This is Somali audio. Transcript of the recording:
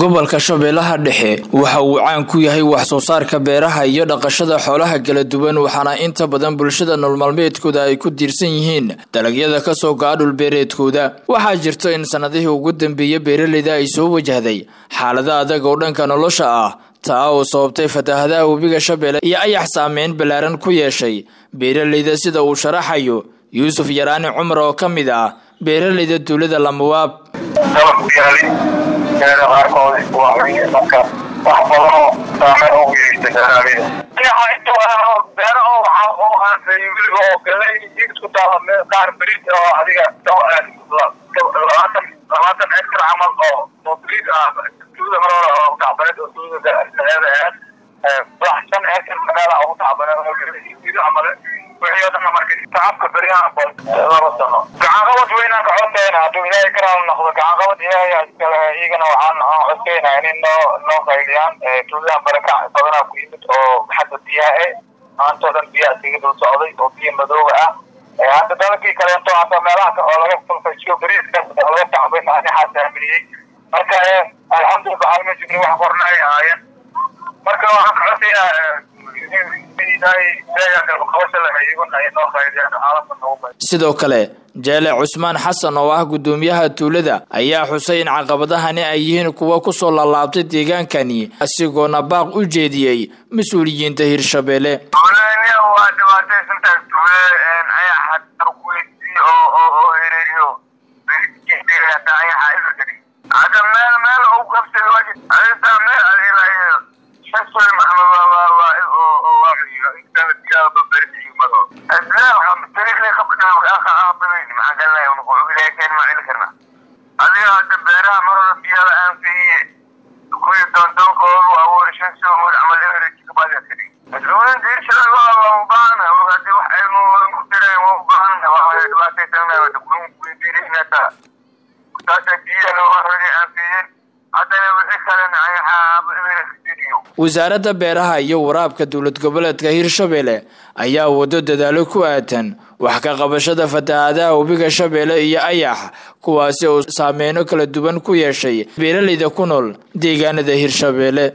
gobolka shabeellaha dhexe waxa uu caan ku yahay wax soo saarka beeraha iyo dhaqashada xoolaha kala duwan waxaana inta badan bulshada nololmaalmeedkooda ay ku tiirsan yihiin dalagyada kasoo go-a dhulbeereedkooda waxaa jirto in sanadihii ugu dambeeyey beeraleyda ay soo wajahday xaalada adag oo dhanka nolosha ah taa oo sababtay fataahadaha webiga shabeelle iyo ayax saameyn ballaaran ku yeeshay beeraleyda sida uu sharaxayo yuusuf yaraani cumar oo ka mid ah beeraleyda tuulada lamawaab beera qaarkood waa marka wax badanoo saameyn ugu yeeshtay beeraleyda beero oo waxaa oo aansay weliba oo galay isku taala meel qaar beriid oo adiga labaatan labaatan hektar camal oo oo beriid ah tuuda mar hore oo tacbaneed oo tuuda saeeda ahayd wax shan hektar magaala ugu tacbaneed oo camale wixii oo dhan marka tacabka beriyaha laba sano gacanqabad weynaan ka codkayna hadduu ilaahay karaal noqdo gacanqabad ilaahay iskale iyagana waxaan aan codkaynaa inay noo noo qayliyaan tuuladan barakac badanaa ku yimid oo xagga biyaha e maantoo dhan biyaha iskaga dul socday oo biyo madooga ah hadda dalakii kaleento hata meelaha oo laga falfashiyo beriiska laga tacbay anixaa saaminiyey marka alxamdulillah waxaa ma jirni wax qorna ay ahaayeen marka waxaan ka codsaynaa sidoo kale jeele cusmaan xasan oo ah guddoomiyaha tuulada ayaa xusay in caqabadahani ay yihiin kuwa kusoo laalaabtay deegaankani asigoona baaq u jeediyey mas-uuliyiinta hirshabeelle waa dhibaataysantahay tuule ayaxa darkuweydii oo oo hereeriyo ayaxa ilarkadi hadda meel meel u qabsada waajid adintaa meel adilayo shasol maxamed adiga hadda beeraha mar hore biyaha aan siiye kuwii doondoonka oo abuuri shan soomood camal everage kabadiga kadhig mas-uuliyiinta hirshabeelle waa waa u baahana hadii wax cilmi wadan ku jireen waa u baahana waa dhibaataysanaa kulun kudiirinata saasa biyaha looga horay aan siiyeen haddana wixii kalena ayaxa everage wasaaradda beeraha iyo waraabka dowlad goboleedka hirshabeelle ayaa wado dadaalo ku aatan wax ka qabashada fatahaadaha webiga shabeelle iyo ayax kuwaasi oo saameyno kala duwan ku yeeshay beeraleyda ku nool deegaanada hirshabeelle